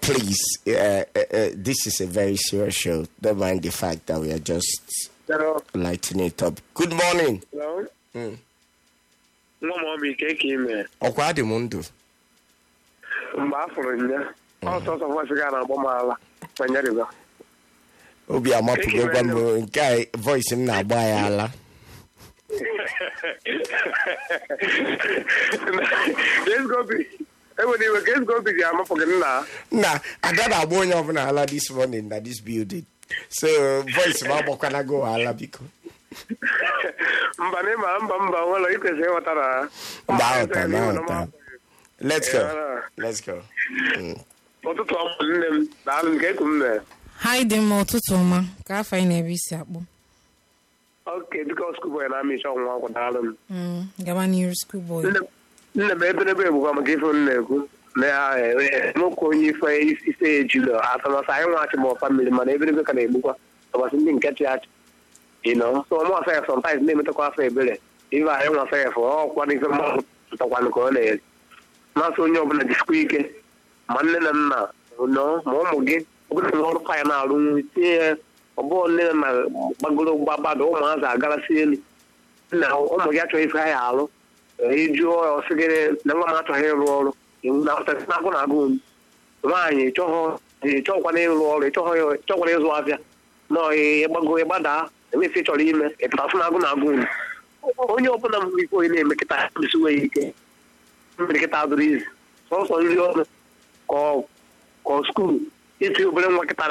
please, uh, uh, uh, this is a very serious show. Don't mind the fact that we are just Hello. lighting it up. Good morning. Hello. Mm. Nwa m obi ka eke ime Ọkwa dị m ndụ. mgbe a fụrụ ya ọsọsọ voice ga na-agbọ m ala ma nyeriba Obi amapụgokwa m nke a voice m na-agba ya ala. Kesgobi enwere iwe ka Kesgobi ji amapụ gị nna Na ada na-agba onye ọbụla ala this morning na this building. So voice m agbakwana go ala biko. mba na ịma mba mba nwere ikwesịrị ịghọta na Mgbe aghọta na aghọta. Let's go. Let's go. Mm. ụtụtụ ọmụ nne m daalụ nke eku m mee ha dị mma ụtụtụ ọma ka afọ anyị na-ebe isi akpụ oke biko skuboy na amịcha ọnwụnwa akwụ daalụ m Mm, gaba n'iru school boy Nne- nne m eberebe egbukwa maka ife m na-ekwu na ya nwoke onye ife ise ejilo atụmasị anyị nwa achị ma ọfa mmiri mana eberebe ka na-egbukwa tọbasị ndị nke chị achị ịnọ so ọmụ asa ya sọmtaiz na-emetakwa afọ ebere ife anyị nwa asa ya fụ ọkwa n'ife mmadụ pụtakwanụ ka ọ na-eri na-asụ onye ọbụla jisikwa ike ma nne na nna nọ ma ụmụ gị ọbụla na ọrụ pa ya na-arụ nri tinye ya ọ bụrụ nne na nna gbagoro gbabada ụmụazị agarasị elu nna ụmụ gị achọghị ife ha ya alụ ịjụọ ya ọsị gị na nwa m achọghị ịrụ ọrụ iwu na-apụtasị n'agụ na agụ m nwaanyị ịchọghịkwana ịrụ ọrụ ịchọghịkwana ịzụ afịa nọ ịgbago ịgbada emefe chọrọ ime ịpụtasị n'agụ na agụ m onye ọbụla nwere ike onye na-eme kịta esiwe ya ike mmiri kịta dụrụ izu sọsọ nri ọnụ ka ọ ka ọ skuul iti obere nwa kịta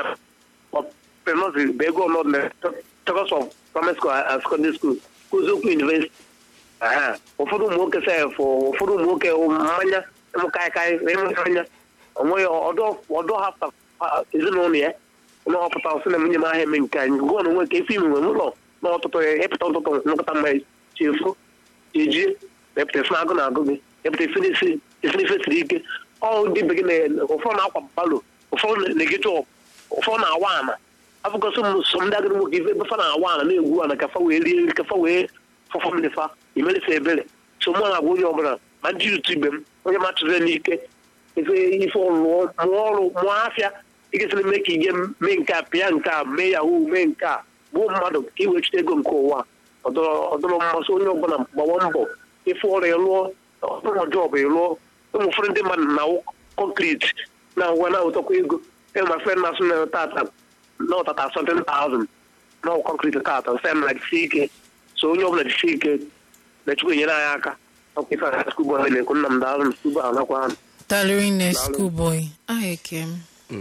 penọsi bụ ego ọnọdụ na chọkọs of primary school and secondary school kụzi okwu university Aha. ụfọdụ ụmụ nwoke sef ụfọdụ ụmụ nwoke mmanya ịmụ kaikai ịmụ mmanya onweghị ọdọ hapụta ezinụlọ ya na ọpụta sị na nwunye m ahịa eme nke anyị gụọ na onwe ka efe ime nwe n'ụlọ na ọtụtụ ya ịpụta ụtụtụ nkụta mmanya chefu ejie epụta esi na-agụ na-agụ gị epụta esi n'isi esi n'ife siri ike ọ ndị be gị na ụfọdụ na-akwa balo ụfọdụ na-egecha ụfọdụ na-awa ana afọkọsọ m sọ ndị agadi nwoke ife ebefa na-awa ana na-egwu ana kafa wee rie nri kafa wee fọfọ mmefa imelefe ebere so mụ na-agwa onye ọbụla ma ndị otu ibe m onye ma chụzie n'ike ife ife ọlụọ mụọ ọrụ mụọ afịa ịgesịrị mee ka ige mee nke a pịa nke a mee yahoo mee nke a gbuo mmadụ ka i wechite ego nke ụwa ọdọrọ mmasị onye ọbụla gbawa mbọ ife ọrụ ịlụọ ọdụrụ jọbụ ịlụọ ụmụ ụfọdụ ndị mmadụ na kọnkriti na ngwa na ụtọkwa ego enwe ma fen na-asụ na tata na ọtata 17,000 na kọnkriti tata nsị m na jisi ike so onye ọbụla jisi ike na chukwu enyere anyị aka ọkwa ife a skuul bọy na-ekwu nna m daalụ m skuul bọy anakwa ahụ talịrị nne school boy aha eke m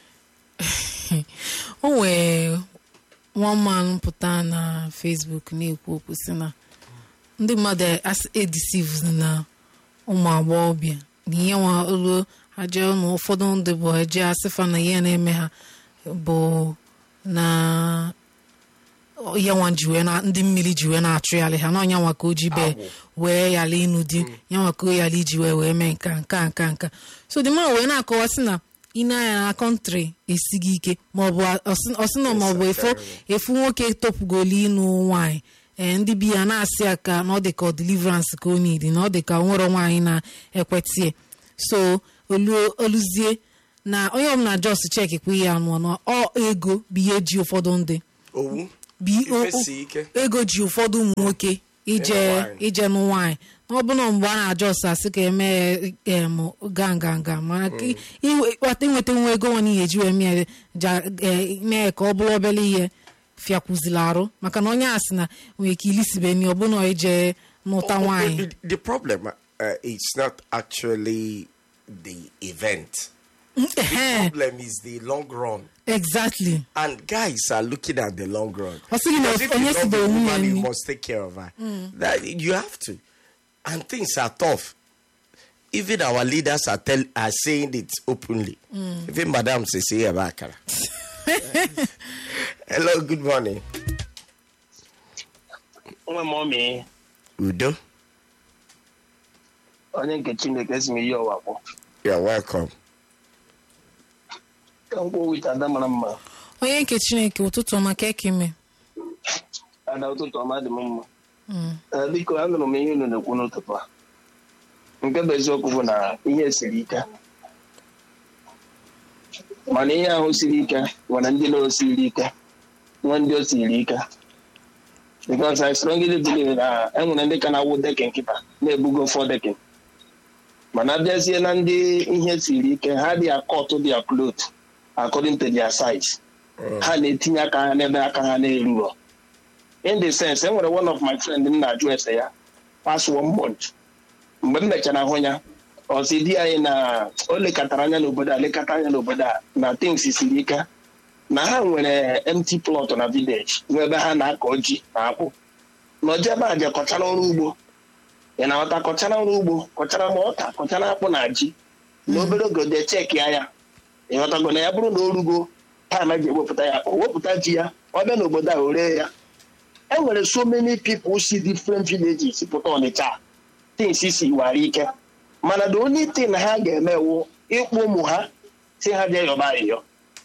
o nwee nwa man pụta na facebook na-ekwu okwu si na ndị mmadụ edisiv na ụmụ agbọghọbịa na ihe nwa olu ha jee na ụfọdụ ndị bụ eje asịfa na ihe na-eme ha bụ na ihe nwa ji wee na ndị mmiri ji wee na-achụ yalị ha na ọnya nwa ka o ji bee wee yala ịnụ di ya nwa ka o yala iji wee wee mee nka nka nka nka so dị mma wee na-akọwa sị na ị na-anya na kọntrị esighị ike maọbụ ọsịnọ maọbụ efu efu nwoke topugolu ịnụ nwaanyị ee ndị bi ya na-asị ya ka na ọ dị ka ọ deliverance ka o nidi na ọ dị ka nwere nwaanyị na-ekwetie so oluzie na onye ọbụla jos cheki kwa ihe anụ na ọ ego bụ ihe ji ụfọdụ ndị Owu. bi- o- Ife si ike. ego ji ụfọdụ ụmụ nwoke ije nwaanyị. ije nụ nwaanyị na ọbụna mgbe a na-ajọ ọsọ asị ka eme em ga nga nga mana ka iwe- kpata inweta nwa ego nwa n'ihe eji wee mee ja- eh, mee ka ọ bụrụ obere ihe fiakwuzila arụ maka na onye a sị na nwere ike ilisibeni ọbụna ije n'ụta Oh, oh, nwaanyị The, the problem uh, is not actually the event. Ehe, problem is the long run. exactly And guys are looking at the long run. Ọ sịghị na Because if onye you love sibere a nwunye woman, you nri. must take care of her. That you have to. And things are tough. Even our leaders are tell are saying it openly. Even Madam says here Bakara. Hello, good morning. nwe m ọmị Udo. onye nke chineke si m iyi ọwa kpọ You're welcome. ka mkpụ wit ada mara mma onye nke chineke ụtụtụ ọma ka eke ime ada ụtụtụ ọma dị m mma Ee, biko anụrụ m ihe unu na-ekwu n'ụtụtụ a nke bụ eziokwu bụ na ihe siri ike mana ihe ahụ siri ike nwere ndị na-osiri ike nwee ndị o siri ike because I strongly believe na enwere ndị ka na-awụ dekin kịta na-ebugo fọ dekin mana abịazie na ndị ihe siri ike ha dị akọtụ dị cloth according to their size ha na-etinye aka ha n'ebe aka ha na-eruro in the sense enwere one of my friend m na-ajụ ese ya past one month mgbe m mechara hụ ya ọsi di anyị na o lekọtara anya n'obodo a lekọta anya n'obodo a na things siri ike na ha nwere empty plot na village nwe ebe ha na-akọ ji na akpụ na ọjọ ebe a je kọchara ọrụ ugbo ị na-aghọta kọchara ọrụ ugbo kọchara ma ọka kọchara akpụ na ji na obere oge de cheki ya ịghọtago na ya bụrụ na o rugo taịm eji ewepụta ya o wepụta ji ya ọ bịa n'obodo a o ree ya e nwere so many people si different villages pụta ọnịcha things si wara ike mana the only thing ha ga-eme wụ ịkpụ ụmụ ha si ha jee yọba ayịyọ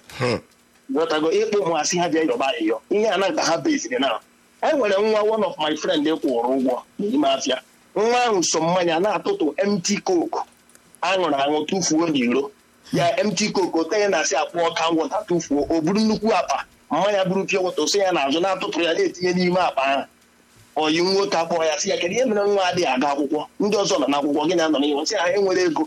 ghọtago ịkpụ ụmụ ha si ha jee yọba ayịyọ ihe a na ka ha beziri na e nwere nwa one of my friend kwụrụ ụgwọ n'ime afịa nwa ahụ so mmanya na-atụtụ mt coke aṅụrụ aṅụ tụfuo n'iro ya mt coke ote ya na-asị akpụ ọka ngwọta tụfuo o buru nnukwu akpa mmanya buru pịa wọta osi ya n'azụ na-atụtụrụ ya na-etinye n'ime akpa ahụ oyi nwoke akpọ ya sị ya kedu ihe mere nwa adịghị aga akwụkwọ ndị ọzọ nọ n'akwụkwọ gị na-anọ n'ihu sị ha enwere ego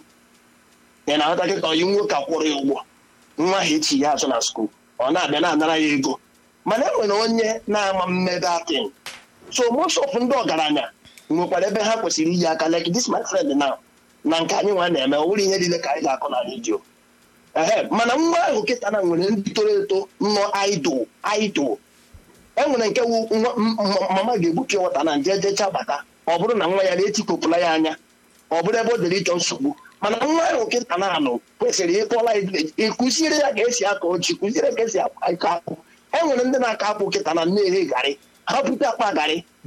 ya na-aghọta kịta oyi nwoke akwụrụ ya ụgwọ nwa ha echi ya azụ na skuul ọ na-abịa na-anara ya ego mana e nwere onye na-ama mmebe atin so most of ndị ọgaranya nwekwara ebe ha kwesịrị iyi aka like this my friend now na nke anyị nwa na-eme ọ bụrụ ihe niile ka anyị ga-akọ na redio ehe mana nwa ahụ kịta na nwere ndị toro eto nọ idol idol e nwere nke wu nwa- m- m- mama ga-egbupi nwata na nje jecha bata ọ bụrụ na nwa ya na-etikopụla ya anya ọ bụrụ ebe o dere ịchọ nsogbu mana nwa ahụ kịta na anụ kwesịrị ịkpọla ịkụziere ya ka esi akọ ochi kụziere ka esi akọ akpụ e nwere ndị na-akọ akpụ kịta na nne eghe garị ha bute akpa garị